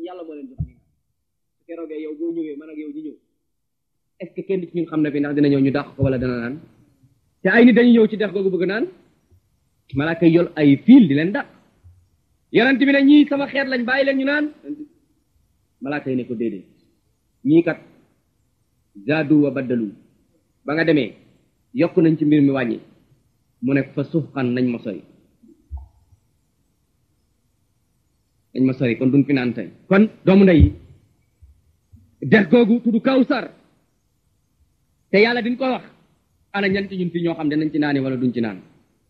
yàlla moo leen jox ñu su keroogee yow boo ñëwee man ak yow ñu ñëw est ce que kenn ci ñun xam na fi ndax dina ñëw ñu dàq ko wala dana naan te ay nit dañu ñëw ci dex googu bëgg naan malaaka yi yol ay fiil di leen dàq yonent bi ne ñii sama xeet lañ bàyyi leen ñu naan malaaka yi ne ko déedéet ñii kat zaadu wa baddalu ba nga demee yokk nañ ci mbir mi wàññi mu ne fa suxxan nañ ma sori nañ ma sori kon duñ fi naan tey kon doomu ndey dex googu tudd kawsar te yàlla diñ ko wax ana ñan ci ñun fi ñoo xam ne nañ ci naani wala duñ ci naan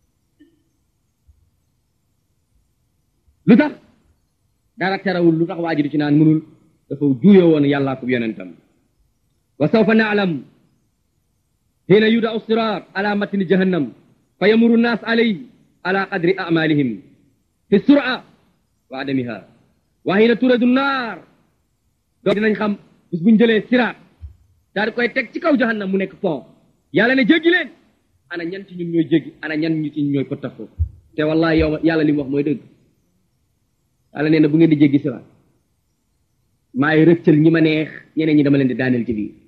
lu tax dara terawul lu tax waa ji du ci naan mënul dafa juuyoo woon yàllaa ko yonentam wa sawfa naalam xiina yuda siraat ala matni jahannam fa yamuru nnaas alay ala qadri amalihim fi sura wa adamiha wa xiina turadu naar doo dinañ xam bis buñ jëlee siraat daal di koy teg ci kaw jahannam mu nekk pont yàlla ne jéggi leen ana ñan ci ñun ñooy jéggi ana ñan ñu ci ñun ñooy pëttaxoo te wallahi yow yàlla li mu wax mooy dëgg yàlla nee na bu ngeen di jéggi siraat maay rëccal ñi ma neex ñeneen ñi dama leen di daaneel ci biir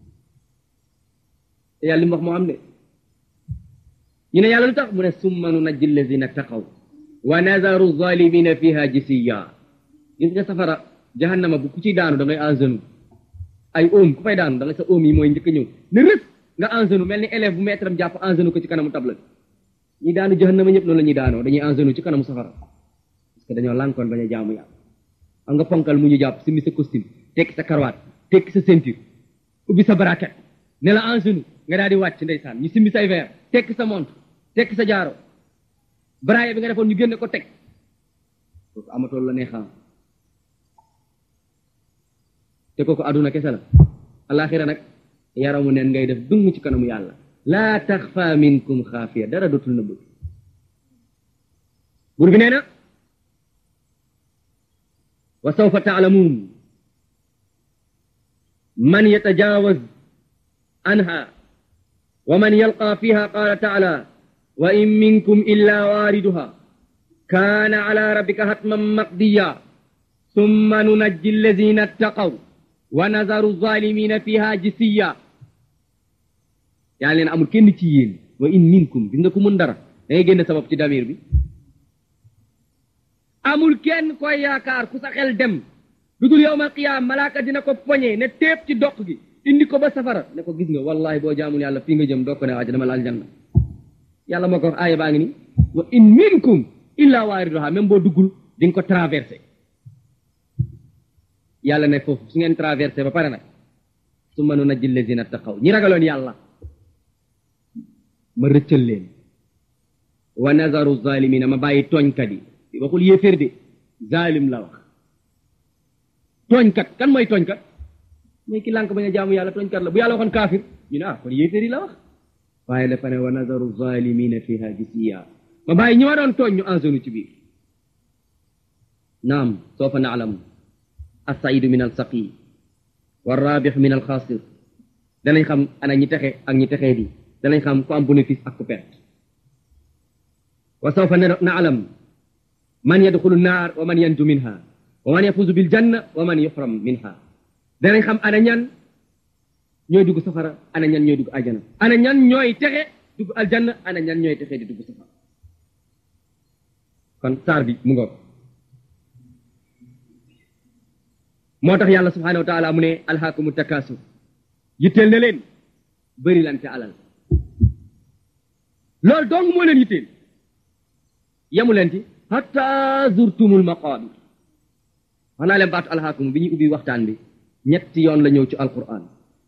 te yàlla li mu wax moo am de ñu ne yàlla lu tax mu ne summa nunajji allazina taqaw wa nazaru zalimina fiha jisiya gis nga safara jahannama bu ku ciy daanu da ngay engenu ay oom ku fay daanu da ngay sa oom yi mooy njëkk a ñëw ne rës nga engenu mel ni élève bu maître am jàpp engenu ko ci kanamu table ñi daanu jahannama ñëpp noonu la ñuy daanoo dañuy engenu ci kanamu safara parce que dañoo lànkoon bañ a jaamu yàlla am nga ponkal mu ñu jàpp simi sa costume tekki sa karawaat tekki sa ceinture ubbi sa braquette ne la en genou nga daal di wàcc ndeysaan ñu simbi say verre tekki sa montre tekki sa jaaro braille bi nga defoon ñu génne ko teg kooku amatool la neexam te kooku aduna kese la alaxira nag yaramu neen ngay def dung ci kanamu yàlla laa taxfa minkum xaafiya dara dootul na bëgg buur bi nee na wa sawfa taalamuun man yatajawaz anha wa man yalqa fiha qala taala wa in minkum illa waariduha kaana ala rabbika hatman maqdiya summa nunajji alladina attaqaw wa nazaru zalimina fiha jisiya yaa leen amul kenn ci yéen wa in minkum gis nga ko mën dara da ngay génne sabab ci damir bi amul kenn koy yaakaar ku sa xel dem lu dul yowmal qiyaam malaaka dina ko poñe ne téep ci doq gi indi ko ba safara ne ko gis nga wallahi boo jaamul yàlla fii nga jëm doo ko ne waaja dama la aljanna yàlla moo ko wax aaya baa ngi ni wa in minkum illa waariduha même boo duggul di nga ko traversé yàlla ne foofu su ngeen traversé ba pare nag summa nunajji allazina taqaw ñi ragaloon yàlla ma rëccal leen wa nazaru zalimina ma bàyyi tooñkat yi waxul yéeféer de zalim la wax tooñkat kan mooy tooñkat mooy ki lànk bañ a jaamu yàlla tooñkat la bu yàlla waxoon kaafir ñu ne ah kon yéeféer yi la wax waaye dafa ne wa nazaru zalimina fiha jisiya ma bàyyi ñi ma doon tooñ ñu ensonu ci biir naam soofa naalam assaidu min al saqi wa rabix min al xaasir danañ xam ana ñi texe ak ñi texee di danañ xam ku am bénéfice ak ku perte wa sawfa naalam man yadxulu naar wa man yanju minha wa man yafuzu bil janna wa man yuxram minha danañ xam ana ñan ñooy dugg safara ana ñan ñooy dugg aljana ana ñan ñooy texe dugg aljanna ana ñan ñooy texe di dugg safara kon saar bi mu ngoog moo tax yàlla subhanahu wa taala mu ne alhaakumu takasur yitteel na leen bëri lante alal loolu dong moo leen yitteel yamu leen ci hatta zurtumul maqabir wax naa leen baatu alhaakumu bi ñuy ubbi waxtaan bi ñetti yoon la ñëw ci alquran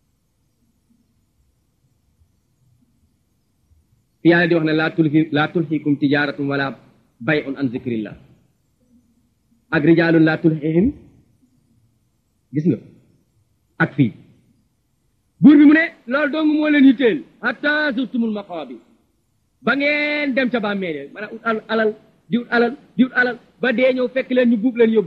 fi yàlla di wax ne laa tulhi laa tulhikum tijaaratum wala bay'un an zikrillah ak rijaalun laa tulhihim gis nga ak fii buur bi mu ne loolu dong moo leen yitteel hatta zurtumul maqabir ba ngeen dem ca bàmmeel maanaam ut alal di ut alal di ut alal ba dee ñëw fekk leen ñu buub leen yóbbu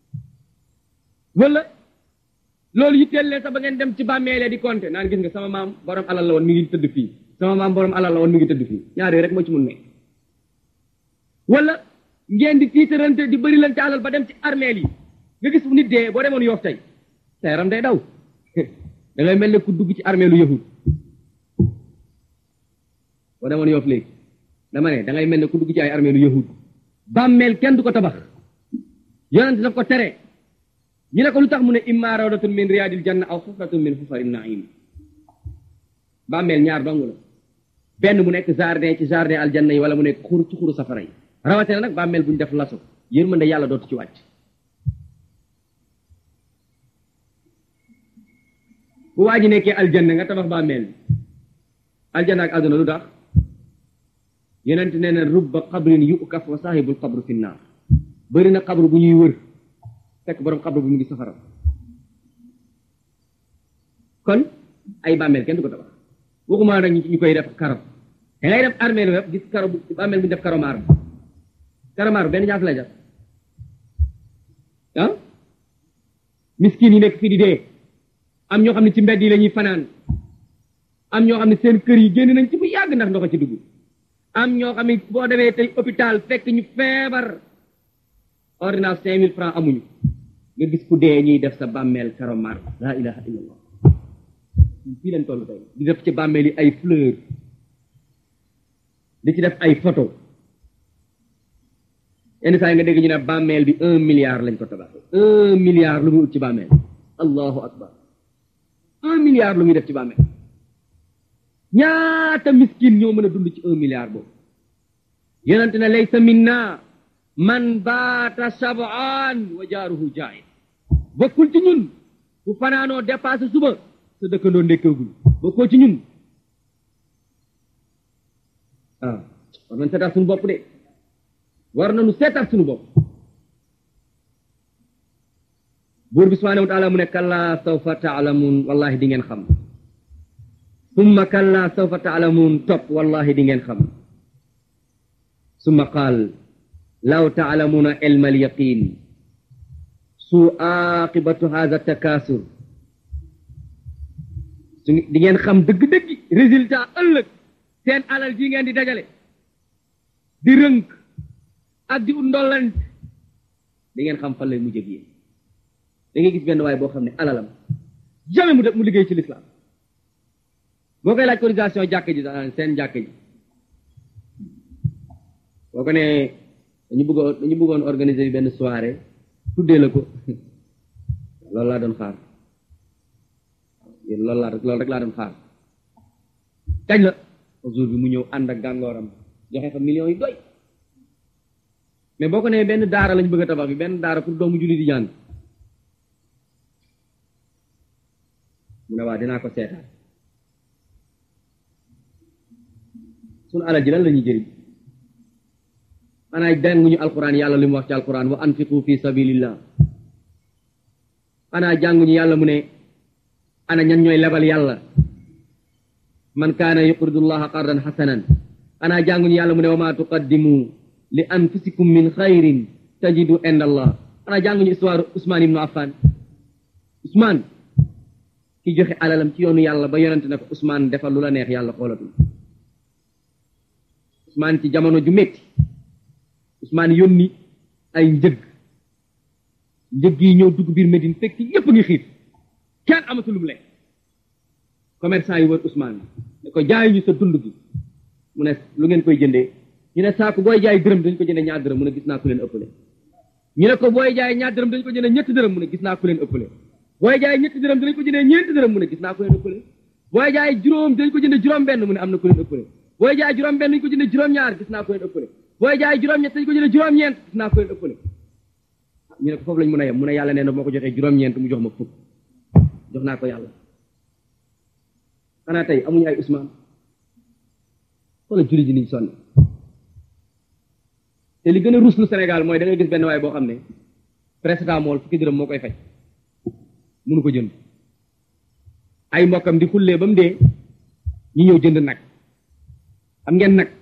wala loolu yitteel leen sax ba ngeen dem ci bàmmeele di compter naan gis nga sama maam borom alal la woon mi ngi tëdd fii sama maam borom alal la woon mi ngi tëdd fii ñaar yooyu rek moo ci mun ne wala ngeen di tiitarante di bëri leen ci alal ba dem ci armeel yi nga gis nit dee boo demoon yoof tey sa yaram day daw da ngay mel ne ku dugg ci armée lu yahud boo demoon yoof léegi dama ne da ngay mel ne ku dugg ci ay armée lu yahud bàmmeel kenn du ko tabax yonent daf ko tere ñu ne ko lu tax mu ne imma rawdatun min riyadil janna aw xufratun min xufari naim bàmmeel ñaar dong la benn mu nekk jardin ci jardin aljanna yi wala mu nekk xur ci xuru safara yi rawate na nag bàmmeel bu ñu def laso yërmande yàlla dootu ci wàcc bu waa ji nekkee aljanna nga tabax bàmmeel bi aljanna ak àdduna lu tax yonent nee na rubba qabrin yukaf wa saahibul qabru fi naar bëri na qabru bu ñuy wër fekk borom qabru bu mu ngi safara kon ay bàmmeel kenn du ko tabax waxuma nag ñu koy def karo da ngay def armée lu gis karo bu bàmmeel bu ñu def karomaar karomaar benn ñaata lay def ah miskin yi nekk fii di dee am ñoo xam ne ci mbedd yi la ñuy fanaan am ñoo xam ne seen kër yi génn nañ ci bu yàgg ndax ndox ci dugg am ñoo xam ne boo demee tey hôpital fekk ñu feebar ordonnance cinq mille francs amuñu nga gis ku dee ñuy def sa bàmmeel karomar laa ilaha illallah fii leen toll tey di def ci bàmmeel yi ay fleur di ci def ay photo yenn saa yi nga dégg ñu ne bàmmeel bi un milliard lañ ko tabaxee un milliard lu muy ut ci bàmmeel allahu akbar un milliard lu muy def ci bàmmeel ñaata miskin ñoo mën a dund ci un milliard boobu yonente ne laysa minna man baata sabaan wa jaaruhu jaay bokkul ci ñun bu fanaanoo dépassé suba sa dëkkandoo ndékkeegul bokkoo ci ñun ah war nañ seetaat suñu bopp de war nañu seetaat suñu bopp buur bi subhanahu wa taala mu ne kallaa sawfa taalamuun wallahi di ngeen xam summa kallaa sawfa taalamuun topp wallahi di ngeen xam summa qaal law taalamuuna ilma alyaqin su aqibatu hadha takasur su di ngeen xam dëgg-dëgg résultat ëllëg seen alal ji ngeen di dajale di rënk ak di ut ndollant di ngeen xam fan lay mujj ak yéen da ngay gis benn waay boo xam ne alalam jamais mu def mu liggéey ci l'islam boo koy laaj cotisation jàkk ji seen jàkk ji boo ko ne dañu bëggoon dañu bëggoon organiser benn soirée tuddee la ko loolu laa doon xaar loolu laa loolu rek laa doon xaar kañ la jour bi mu ñëw ànd ak gàngooram joxe fa millions yi doy mais boo ko nee benn daara lañ bëgg a tabax bi benn daara pour doomu julli di jàng mu ne waa dinaa ko seetaan sunu alal ji lan la ñuy jëriñ xanaa jànguñu alquran yàlla li mu wax ci alquran wa anfiqu fi sabilillah xanaa jànguñu yàlla mu ne ana ñan ñooy lebal yàlla man kaana yuqridu llaha qardan xasanan xanaa jànguñu yàlla mu ne wa ma tuqaddimu li anfusikum min xayrin tajidu inda allah xanaa jànguñu histoire Ousmane ibnu Affan Ousmane ki joxe alalam ci yoonu yàlla ba yonente ne ko Ousmane defal lu la neex yàlla xoolatul Ousmane ci jamono ju métti Ousmane yónni ay njëg njëg yi ñëw dugg biir Médine fekk ñépp ngi xiif kenn amatul lu mu lekk commerçant yi wër Ousmane ne ko jaay ñu sa dund gi mu ne lu ngeen koy jëndee ñu ne saako booy jaay dërëm dañ ko jëndee ñaar dërëm mu ne gis naa ku leen ëppale ñu ne ko booy jaay ñaar dërëm dañ ko jëndee ñetti dërëm mu ne gis naa ku leen ëppale booy jaay ñetti dërëm dañ ko jëndee ñeenti dërëm mu ne gis naa ku leen ëppale booy jaay juróom dañ ko jëndee juróom benn mu ne am na ku leen ëppale booy jaay juróom benn dañ ko jëndee juróom ñaar gis naa ku leen ëppale booy jaay juróom ñett dañ ko jëndee juróom ñeent gis naa ku leen ëppale ñu ne ko foofu lañ mën a yem mu ne yàlla nee na moo ko joxee juróom ñeent mu jox ma fukk jox naa ko yàlla xanaa tey amuñu ay Ousmane wala julli ji niñ sonn te li gën a ruslu Sénégal mooy da ngay gis benn waay boo xam ne paracetamol fukki dërëm moo koy faj mënu ko jënd ay mbokkam di xullee ba mu dee ñu ñëw jënd nag am ngeen nag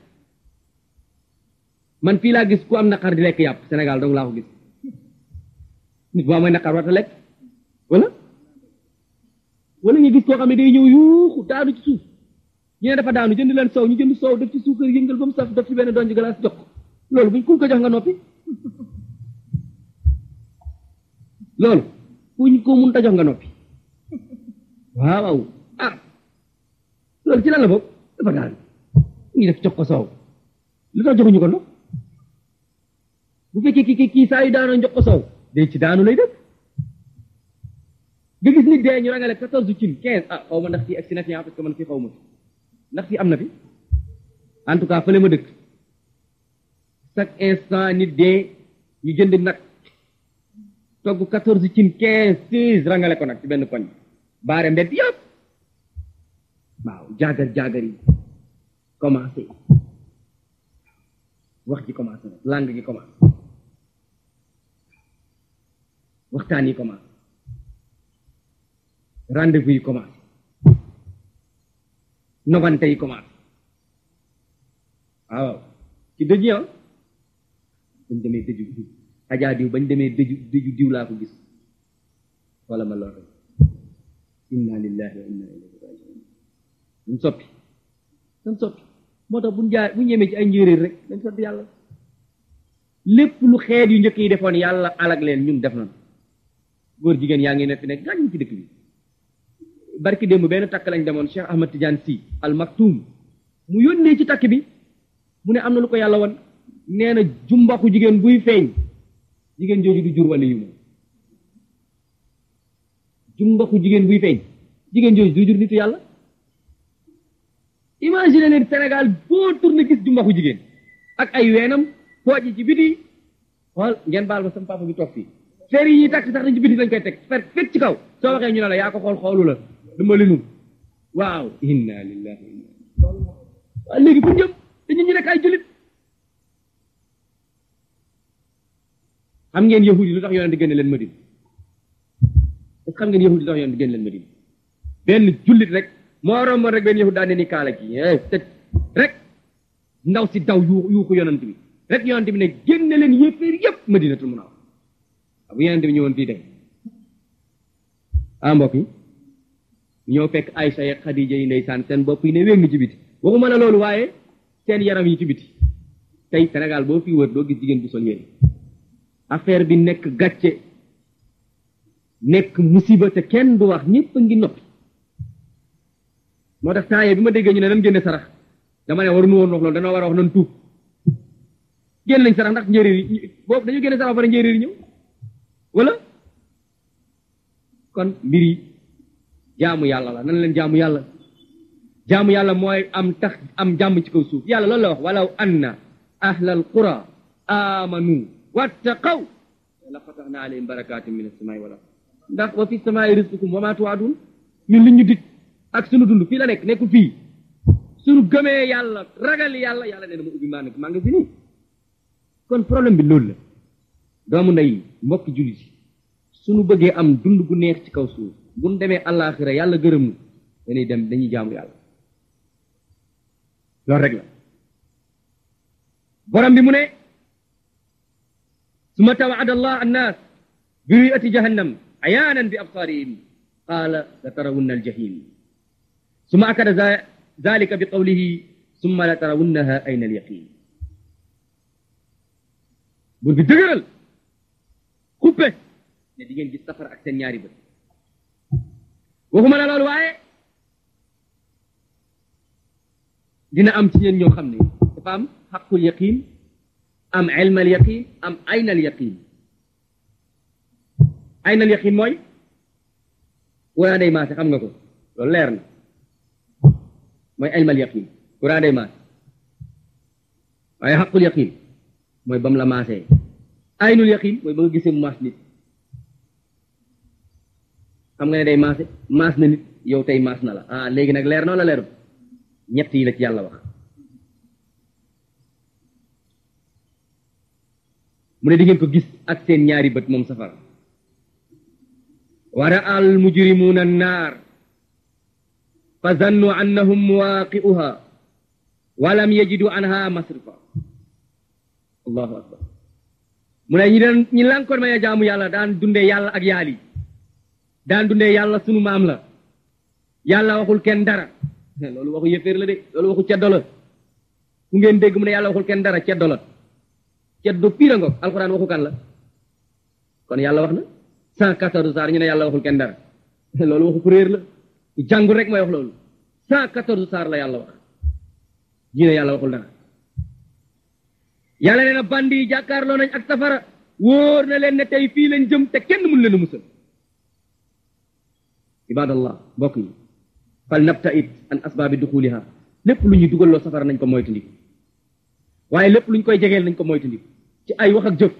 man fii laa gis ku am naqar di lekk yàpp Sénégal dong laa ko gis nit boo amee naqar warta lekk wala wala nga gis koo xam ne day ñëw yuuxu daanu ci suuf ñu ne dafa daanu jënd leen soow ñu jënd soow def ci suukar yëngal ba mu saf def ci benn donj glace jox ko loolu buñ kuñ ko jox nga noppi loolu kuñ ko mun ta jox nga noppi waaw waaw ah loolu ci lan la boobu dafa daal ñu def jox ko soow lu tax joxuñu ko ndox bu fekkee ki kii saa yu daanoo jox ko soow day ci daanu lay def nga gis nit dee ñu rangale quatorze cin quinze ah xaw ma ndax fii agsi na fi parce que man fii xaw ma fi ndax fii am na fi en tout cas fële ma dëkk chaque instant nit dee ñu jënd nag togg quatorze cin quinze seize rangale ko nag ci benn koñ baare mbedd yëpp waaw jaagar jaagar yi commencé wax ji commencé nag langue gi commencé waxtaan yi commencé rendez-vous yi commencé nogante yi commencé waaw ci dëj yi bañ demee dëju diw ajaa diw bañ demee dëju dëju diw laa ko gis wala ma lor inna lillahi wa inna ilayhi rajiun dañ soppi dañ soppi moo tax buñ jaay bu ñemee ci ay njéeréer rek dañ sant yàlla lépp lu xeet yu njëkk yi defoon yàlla alag leen ñun def nañ góor jigéen yaa ngi ne fi nekk gaañ ci dëkk bi barki démb benn takk lañ demoon Cheikh Ahmad Tidiane Sy al Maktoum mu yónnee ci takk bi mu ne am na lu ko yàlla wan nee na jumbaxu jigéen buy feeñ jigéen jooju du jur wala yu moom jumbaxu jigéen buy feeñ jigéen jooju du jur nitu yàlla imagine leen Sénégal boo tourné gis jumbaxu jigéen ak ay weenam pooj yi ci biti xool ngeen baal ma sama papa bi toog fii fer yi ñuy takk sax dañ ci biti lañ koy teg fer fekk ci kaw soo waxee ñu ne la yaa ko xool xoolu la dama linul waaw inna lillahi wa inna waaw léegi bu jëm te ñun ñu nekk ay julit xam ngeen yahud yi lu tax yonent génne leen Madina est-ce xam ngeen yahud yi lu tax yonent génne leen Madina benn jullit rek moo romboon rek benn yahud daa ne ni kaala ki tëj rek ndaw si daw yu yuuxu yonent bi rek yonent bi ne génne leen yéeféer yépp Madinatul Munawwara bu yonent bi ñëwoon fii tey ah mbokk yi ñëw fekk Aysa ak Xadija yi ndeysaan seen bopp yi ne wéng ci biti waxuma la loolu waaye seen yaram yi ci biti tey Sénégal boo fi wër doo gis jigéen bu sol yére affaire bi nekk gàcce nekk musiba te kenn du wax ñëpp a ngi noppi moo tax temps bi ma déggee ñu ne nan génne sarax dama ne waruñu woon wax loolu dana war a wax nan tuub génn nañ sarax ndax njéeréer yi boobu dañu génne sarax ba pare njéeréer yi ñëw wala kon mbir yi jaamu yàlla la nan leen jaamu yàlla jaamu yàlla mooy am tax am jàmm ci kaw suuf yàlla loolu la wax walaw anna ahlal qura amanu wattaqaw la fataxna alayhim barakatin min as-samai wal ard ndax wa fi samai rizqukum wa ma tuwaadun ñun li ñu dig ak sunu dund fii la nekk nekkul fii sunu gëmee yàlla ragal yàlla yàlla nee na ma ubbi maa ngi maa ngi fi nii kon problème bi loolu la doomu ndey mbokki jullit yi suñu bëggee am dund gu neex ci kaw suuf buñ demee àllaaxira yàlla gërëm nu dañuy dem dañuy jaamu yàlla loolu rek la borom bi mu ne summa tawaada allah annaas bi ru'yati jahannam ayaanan bi absaarihim qaala la tarawunna aljahim summa akada zalika bi qawlihi summa la tarawunnaha ayna alyaqin bur bi dëgëral xuppe ne di ngeen gis safara ak seen ñaari bët waxuma la loolu waaye dina am ci yéen ñoo xam ne dafa am xaqul yaqin am ilmal yaqin am aynal yaqin aynal yaqin mooy courant day maase xam nga ko loolu leer na mooy ilmal yaqin courant day maase waaye xaqul yaqin mooy bam la maasee aynul yaqin mooy ba nga gisee mu maas nit xam nga ne day maase maas na nit yow tey maas na la ah léegi nag leer na wala leeru ñett yi la ci yàlla wax mu ne di ngeen ko gis ak seen ñaari bët moom safara wa ra'a al mujrimuuna annaar fa zannu annahum muwaaqi'uha wa lam yajidu anha masrifa allahu akbar mu ne ñi daan ñi lankoon may a jaamu yàlla daan dundee yàlla ak yaali daan dundee yàlla sunu maam la yàlla waxul kenn dara loolu waxu yëféer la de loolu waxu ceddo la ku ngeen dégg mu ne yàlla waxul kenn dara ceddo la ceddo piira ngoog alxuraan waxu kan la kon yàlla wax na cent quatorze saar ñu ne yàlla waxul kenn dara loolu waxu ko réer la jàngul rek mooy wax loolu cent quatorze saar la yàlla wax ñu ne yàlla waxul dara yàlla nee na bandi yi jàkkaarloo nañ ak safara wóor na leen ne tey fii lañ jëm te kenn mun leen a musal ibadallah mbokk yi fal nabta it an asbaabi duxuliha lépp lu ñuy dugal loo safara nañ ko moytandiku waaye lépp lu ñu koy jegeel nañ ko moytandiku ci ay wax ak jëf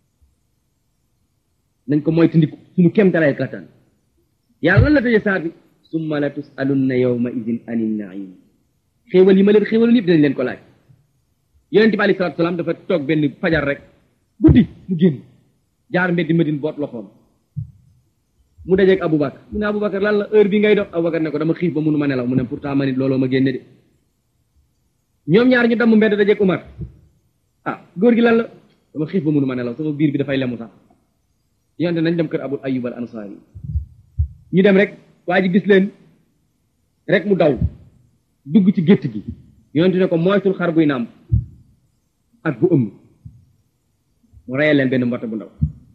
nañ ko moytandiku suñu kem talay kattan yàlla lan la tëje saar bi summa la tusalunna yawma idin anin naim xéewal yi ma leen xéewaloon yëpp dinañ leen ko laaj yonente bi alei salatu salaam dafa toog benn fajar rek guddi mu génn jaar mbeddi Madine boot loxoom mu dajeeg Aboubacar mu ne Aboubacar lan la heure bi ngay dox Aboubacar ne ko dama xiif ba mënu ma nelaw mu ne pourtant ma nit looloo ma génne de ñoom ñaar ñu damm mbedd dajeeg Umar ah góor gi lan la dama xiif ba mënu ma nelaw sama biir bi dafay lemu sax yonte nañ dem kër Abul Ayyub al Ansari ñu dem rek waa ji gis leen rek mu daw dugg ci gétt gi yonte ne ko moytul xar buy nàmp ak bu ëmb mu reyal leen benn mbott bu ndaw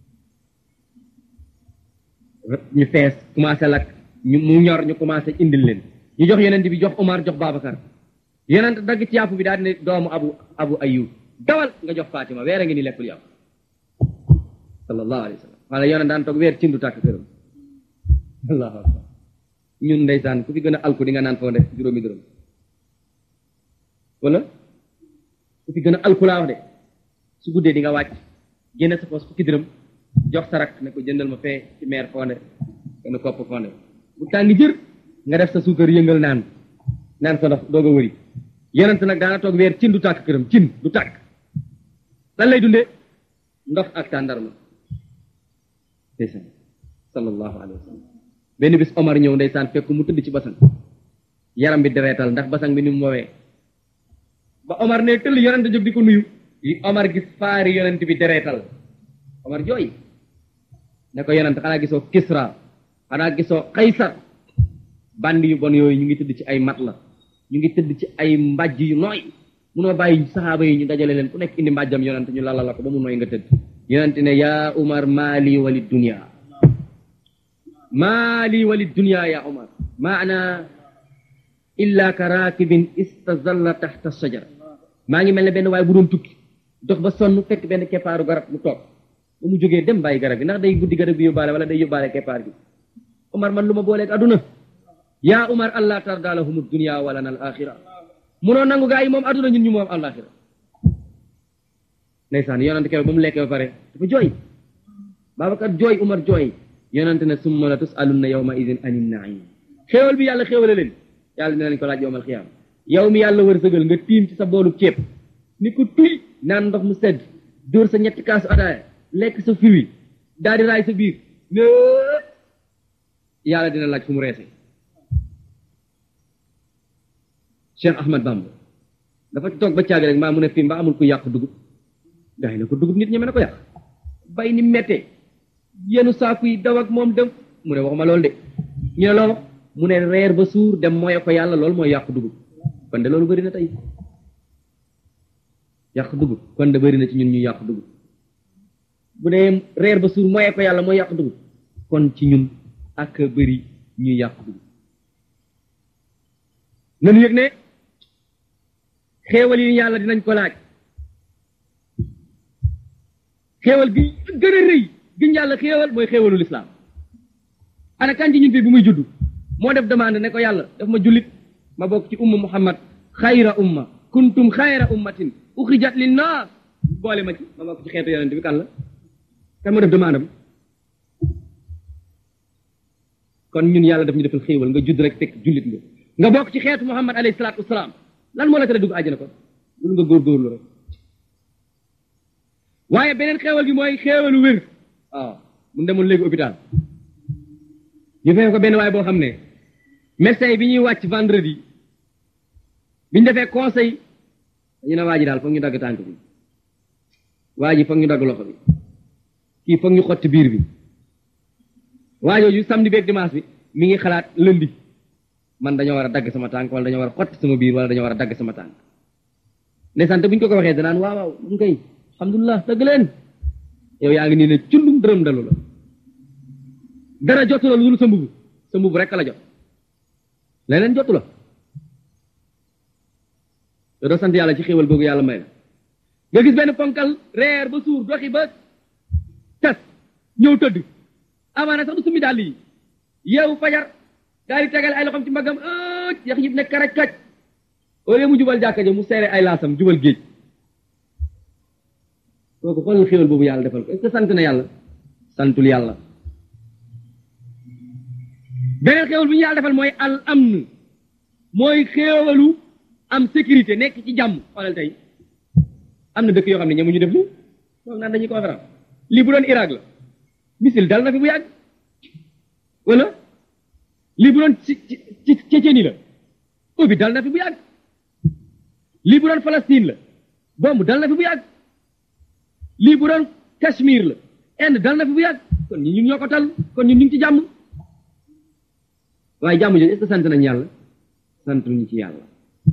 ñu fees commencé lakk ñu mu ñor ñu commencé indil leen ñu jox yonent bi jox Omar jox Babacar yonent dagg ci yàpp bi daal ne doomu abu abu ayub dawal nga jox Fatima weer a ngi ni lekkul yàpp sallallahu alayhi wa sallam wala yonent daan toog weer cindu tàkk këram allahu akbar ñun ndeysaan ku fi gën a alku di nga naan foo def juróomi dërëm wala ku fi gën a alku laa wax de su guddee di nga wàcc génne sa poos fukki dërëm jox sa rak ne ko jëndal ma fee ci meer fonde benn kopp fonde bu tàng jër nga def sa suukar yëngal naan naan sa ndox doog a wëri yonent nag daana toog weer cin du tàkk këram cin du tàkk lan lay dundee ndox ak tàndarma ndeysaan sallallahu alayhi wa sallam benn bis Omar ñëw ndeysaan fekk mu tëdd ci basang yaram bi dereetal ndax basang bi ni mu woowee ba Omar ne tëll yonent jóg di ko nuyu yi Omar gis faari yonent bi dereetal Omar jooy ne ko yonent xanaa gisoo Kisra xanaa gisoo Kaysar bandi yu bon yooyu ñu ngi tëdd ci ay mat la ñu ngi tëdd ci ay mbàjj yu nooy munoo bàyyi saxaaba yi ñu dajale leen ku nekk indi mbàjjam yonent ñu lala la ko ba mu nooy nga tëdd yonent ne yaa Umar maali wali dunya maali wali dunya ya Umar maana illa ka raakibin istazalla taxta shajar maa ngi mel ne benn waaye bu doon tukki dox ba sonn fekk benn keppaaru garab mu toog ba mu jógee dem bàyyi garab gi ndax day guddi garab gi yóbbaale wala day yóbbaale keppaar gi Umar man lu ma booleeg aduna yaa Umar allah tarda lahum dunya wala na al axira munoo nangu gaa yi moom aduna ñun ñu moom alaxira ndeysaan yonante keroog ba mu lekkee ba pare dafa jooy Babacar jooy Umar jooy yonante ne summa la tusalunna yawma idin anin naim xéewal bi yàlla xéewale leen yàlla dina leen ko laaj yowmal xiyaama yow mi yàlla wërsëgal nga tiim ci sa boolu ceeb ni ko tuy naan ndox mu sedd dóor sa ñetti kaasu ataaya lekk sa fiwi daal di raay sa biir ne yàlla dina laaj fu mu reese Cheikh Ahmad Bamba dafa toog ba caag rek mbaa mu ne fii mbaa amul ku yàq dugub gaa yi ne ko dugub nit ñeme na ko yàq bay ni mettee yenu saaku yi daw ak moom dem mu ne waxuma loolu de ñu ne loo mu ne reer ba suur dem mooy ko yàlla loolu mooy yàq dugub kon de loolu bëri na tey yàq dugub kon de bëri na ci ñun ñu yàq dugub bu dee reer ba suur mooy ko yàlla mooy yàq dugub kon ci ñun ak bëri ñuy yàq dugub nanu yëg ne xéewal yi yàlla dinañ ko laaj xéewal gi gën a rëy giñ yàlla xéewal mooy xéewalu lislaam ana kan ci ñun fii bu muy judd moo def demande ne ko yàlla daf ma jullit ma bokk ci umma muhammad xayra umma kuntum xayra ummatin uxrijat linnaas boole ma ci ma bokk ci xeetu yonent bi kan la kan moo def demande am kon ñun yàlla daf ñu defal xéewal nga judd rek fekk jullit nga nga bokk ci xeetu muhammad alayhi salaatu wasalaam lan moo la tere dugg àjjana kon lu nga góorgóorlu rek waaye beneen xéewal gi mooy xéewalu wér waaw mun demoon léegi hôpital ñu fekk ko benn waaye boo xam ne médecin yi bi ñuy wàcc vendredi bi ñu defee conseil ñu ne waa ji daal foog ñu dagg tànk bi waa ji foog ñu dagg loxo bi kii foog ñu xotti biir bi waa jooju samedi beeg dimanche bi mi ngi xalaat lundi man dañoo war a dagg sama tànk wala dañoo war a xotti sama biir wala dañoo war a dagg sama tànk ndeysaan te bu ñu ko ko waxee danaan waaw waaw mun koy alhamdulilah dëgg leen yow yaa ngi nii ne cundum dërëm dalu la dara jotu la lu dul sa mbubu sa mbubu rek la jot leneen jotu la te doo sant yàlla ci xéewal googu yàlla may la nga gis benn ponkal reer ba suur doxi ba tas ñëw tëdd amaana sax du summi dàll yi yeewu fajar daal di tegal ay loxom ci mbagam ëcc yax yib ne karaj kaj au lieu mu jubal jàkka ja mu seere ay laasam jubal géej kooku xoolal xéewal boobu yàlla defal ko est-ce que sant na yàlla santul yàlla beneen xéewal bu ñu yàlla defal mooy al amn mooy xéewalu am sécurité nekk ci jàmm xoolal tey am na dëkk yoo xam ne ñamuñu def lii moom naan dañuy conférence lii bu doon Irak la misil dal na fi bu yàgg wala lii bu doon ci ci Tchétchénie la ubbi dal na fi bu yàgg lii bu doon Palestine la bomb dal na fi bu yàgg lii bu doon Cachemire la Inde dal na fi bu yàgg kon ñi ñun ñoo ko tal kon ñun ñu ngi ci jàmm waaye jàmm jooju est-ce que sant nañ yàlla sant ñu ci yàlla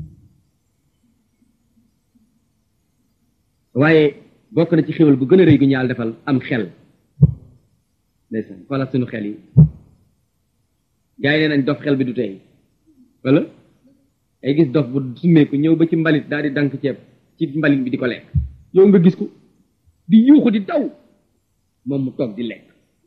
waaye bokk na ci xéwal gu gën a rëy gu ñu yàlla defal am xel ndeysaan xoolal suñu xel yi gars yi nee nañ dof xel bi du tey wala ay gis dof bu summeeku ñëw ba ci mbalit daal di dank ceeb ci mbalit bi di ko lekk yow nga gis ko di yuuxu di daw moom mu toog di lekk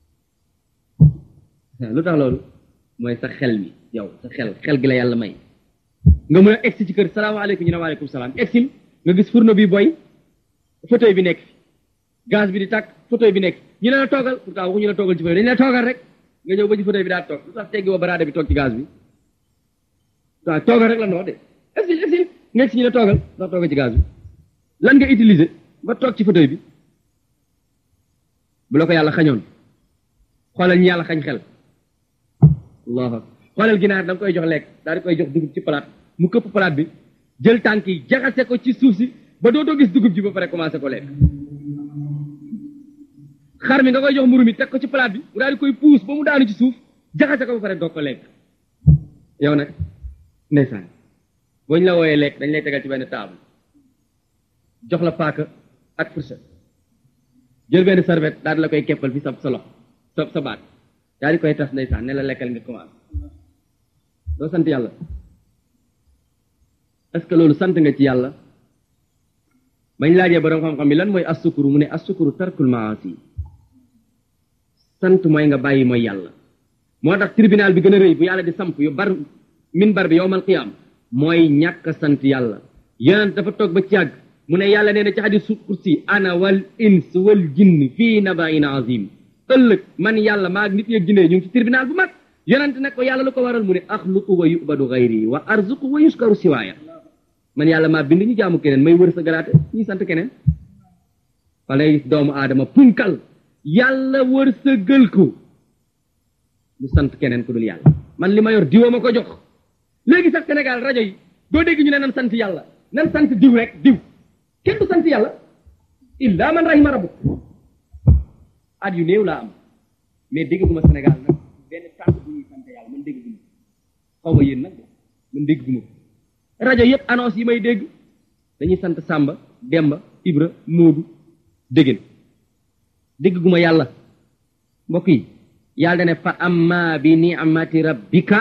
lu tax loolu mooy sa xel mi yow sa xel xel gi la yàlla may nga mën a egsi ci kër salaamaaleykum ñu ne waaleykum salaam egsil nga gis fourneau bi boy fauteuil bi nekk fi gaz bi di tàkk fauteuil bi nekk ñu ne la toogal pourtant waxuñu la toogal ci fauteuil dañu la toogal rek nga ñëw ba ci fauteuil bi daal toog lu tax teggi woo baraade bi toog ci gaz bi waaw toogal rek la noo de egsil egsil nga egsi ñu ne toogal ndax toogal ci gaz bi lan nga utiliser ba toog ci fauteuil bi bu la ko yàlla xañoon xoolal ñu yàlla xañ xel allahu xoolal ginaar da nga koy jox lekk daal di koy jox dugub ci palaat mu këpp palaat bi jël tànk yi jaxase ko ci suuf si ba dootoo gis dugub ji ba pare commencé ko lekk xar mi nga koy jox mburu mi teg ko ci palaat bi mu daal di koy puus ba mu daanu ci suuf jaxase ko ba pare doog ko lekk yow nag ndeysaan boo ñu la wooyee lekk dañ lay tegal ci benn table jox la paaka ak fourchette jël benn serviette daal di la koy keppal fi sa sa loxo sa sa baat daal di koy tas ndeysaan ne la lekkal nga commencé doo sant yàlla est-ce que loolu sant nga ci yàlla bañ laajee borom xam-xam bi lan mooy assukuru mu ne assukuru tarkul maasi sant mooy nga bàyyi mooy yàlla moo tax tribunal bi gën a rëy bu yàlla di samp yu bar min bar bi yowmal qiyaam mooy ñàkk sant yàlla yonent dafa toog ba ci yàgg mu ne yàlla nee na ci hadis kursi ana wal ins wal jinn fii nabain azim ëllëg man yàlla maa nit yeeg jinne ñu ngi ci tribunal bu mag yonent ne ko yàlla lu ko waral mu ne axluqu wa yubadu gayri wa arzuqu wa yuskaru siwaaya man yàlla maa bind ñu jaamu keneen may wër sa garaate ñuy sant keneen fa lay gis doomu aadama punkal yàlla wër sa gël ko mu sant keneen ku dul yàlla man li ma yor diwa ma ko jox léegi sax Sénégal rajo yi doo dégg ñu ne nan sant yàlla nan sant diw rek diw kenn du sant yàlla illa man rahima rabbuk at yu néew laa am mais dégg guma Sénégal nag benn sant bu ñuy sant yàlla man dégg guma xaw ma yéen nag man dégg guma rajo yëpp annonce yi may dégg dañuy sant Samba Demba Ibra Moodu déggéen dégg guma yàlla mbokk yi yàlla dane fa amma bi ni'mati rabbika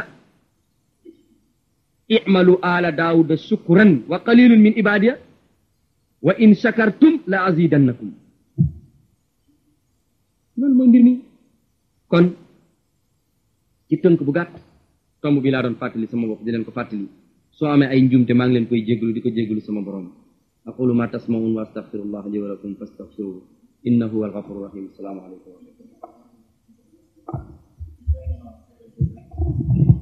i'malu ala daawuda shukran wa qalilun min ibadiya wa in shakartum la azidannakum loolu mooy mbir mi kon ci tënk bu gàtt tomb bi laa doon fàttali sama bopp di leen ko fàttali soo amee ay njuumte maa ngi leen koy jéggalu di ko jéggalu sama borom aqulu ma tasmaun wa astaghfirullah li wa lakum fastaghfiruhu innahu huwal ghafurur rahim assalaamu alaykum wa rahmatullah